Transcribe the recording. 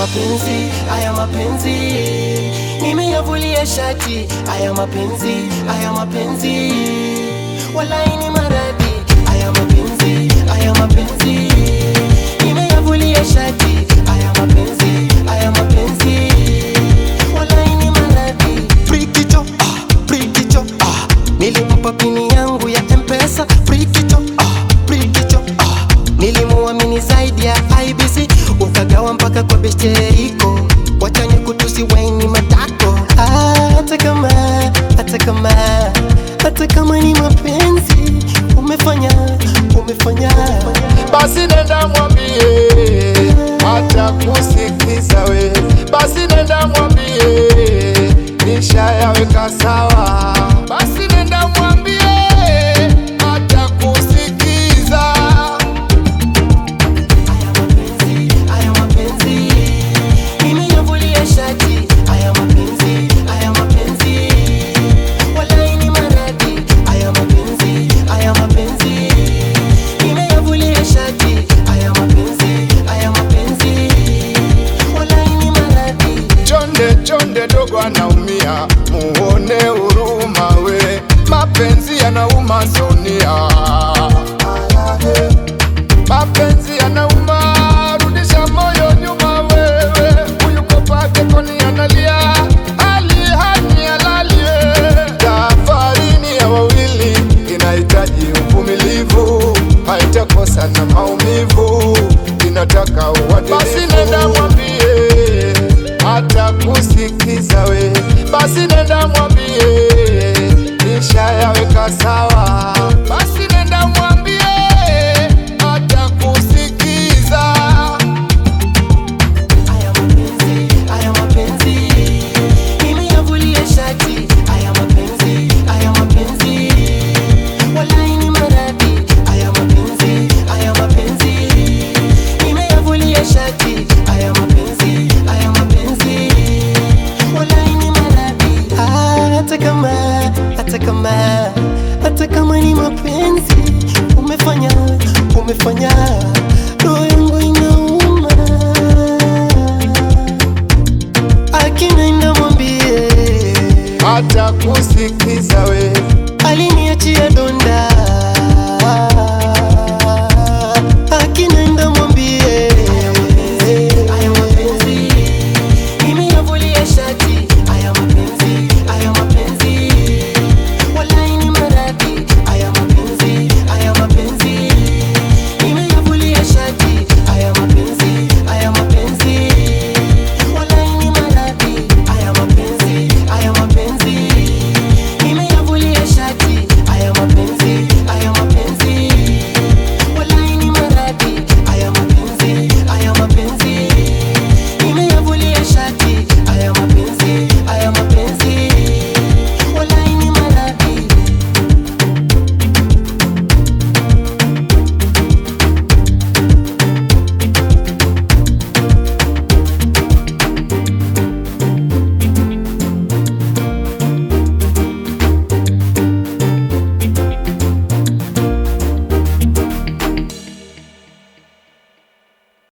mapenzi, haya mapenzi nimeyavulia shati. Haya mapenzi, haya mapenzi walai ni maradhi. Haya mapenzi, haya mapenzi nimeyavulia shati. Haya mapenzi, haya mapenzi walai ni maradhi. Brikicho, ah, brikicho, ah, nilimpa pini yangu ya Mpesa. Brikicho, ah, brikicho, ah, nilimuamini zaidi ya IBC, ukagawa mpaka kwa beshteriko, wachanye kutusi waini matako. Ah, hata kama, hata kama, hata kama ni mapenzi umefanya, umefanya basi nenda mwambie hata kusikiza we, basi nenda mwambie nishayaweka sawa, basi nenda mwambie hata kusikiza Haya mapenzi, haya mapenzi nimeyavulia shati. Haya mapenzi, haya mapenzi walai ni maradhi. Haya mapenzi, haya mapenzi nimeyavulia shati. Haya mapenzi, haya mapenzi walai ni maradhi. Chonde chonde dogo anaumia, muone huruma we, mapenzi yanauma Sonia, mapenzi yanauma, rudisha moyo nyuma wewe, huyu kopake koni analia, hali hani halali we, safari ni ya wawili, inahitaji uvumilivu, haitakosa na maumivu, inataka uadilifu. Basi nenda mwambie hata kusikiza we, basi nenda mwambie nishayaweka sawa, basi nenda mwambie hata kusikiza. Haya mapenzi, haya mapenzi nimeyavulia shati. Haya mapenzi, haya mapenzi walai ni maradhi. Haya mapenzi, haya mapenzi nimeyavulia shati. Haya mapenzi, haya mapenzi walai ni maradhi. Ah, Hata kama, hata kama, hata kama ni mapenzi umefanya, umefanya roho yangu inauma akinaenda mwambie hata kusikiza we, aliniachia donda